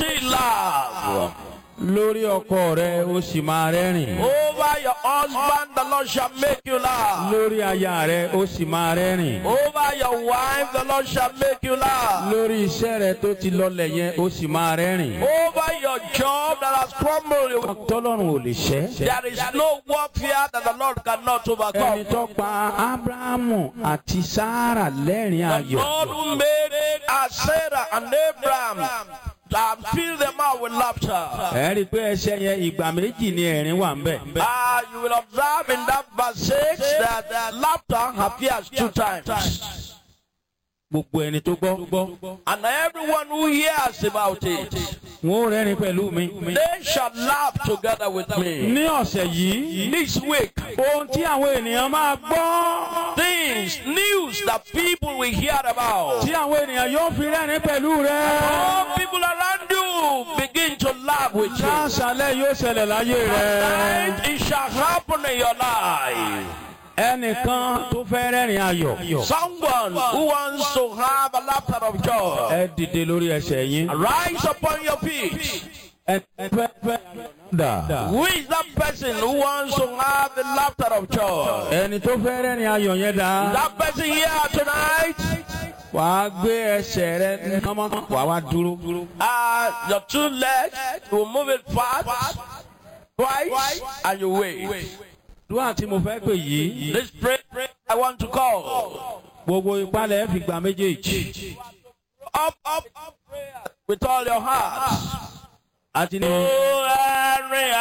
still laugh. lórí ọkọ rẹ ó sì máa rẹ́rìn. Over your husband, the Lord shall make you laugh. lórí aya rẹ ó sì máa rẹ́rìn. Over your wife, the Lord shall make you laugh. lórí iṣẹ́ rẹ tó ti lọlẹ̀ yẹn ó sì máa rẹ́rìn. Over your job that has crumbled, tọ́lọ́run ò lè ṣẹ́. there is no warfare that the Lord cannot ẹni overcome. tó pa abrahamu àti sara lẹ́rìn The ayọ̀. Lord who made uh, Sarah and Abraham and filled them out with laughter. ẹ rí i pé ẹsẹ̀ yẹn ìgbà méjì ni ẹ̀rín wà ń bẹ̀. Ah, you will observe in that verse 6 that uh, laughter appears two times. gbogbo ẹni tó gbọ́. And everyone who hears about it, wọn ò rẹ́rìn pẹ̀lú mi. they shall laugh together with me. ní ọ̀sẹ̀ yìí This week, ohun tí àwọn ènìyàn máa gbọ́. things, news that people will hear about. tí àwọn ènìyàn yóò fi rẹ́rìn pẹ̀lú rẹ. All people around you begin to laugh with you. láṣálẹ̀ yóò ṣẹlẹ̀ láyé rẹ. And it shall happen in your life. ẹnìkan tó fẹ́ rẹ́rìn ayọ̀. Someone who wants to have a laughter of joy, ẹ dìde lórí ẹsẹ̀ yín. rise upon your feet. ẹ fẹ́ fẹ́ dà. Who is that person who wants to have the laughter of joy? ẹni tó fẹ́ rẹ́rìn ayọ̀ yẹn dà. That person here tonight, wàá gbé ẹsẹ̀ rẹ kánmọ́ wàá wá dúró. uh, your two legs, you will move it fast, twice, and you wait. dúwà tí mo fẹ́ pè yìí. This prayer I want to call. gbogbo ìpalẹ̀ fi gbà méjèèjì. Up, up, up, prayer with all your heart. àti ní. Oh, Henry,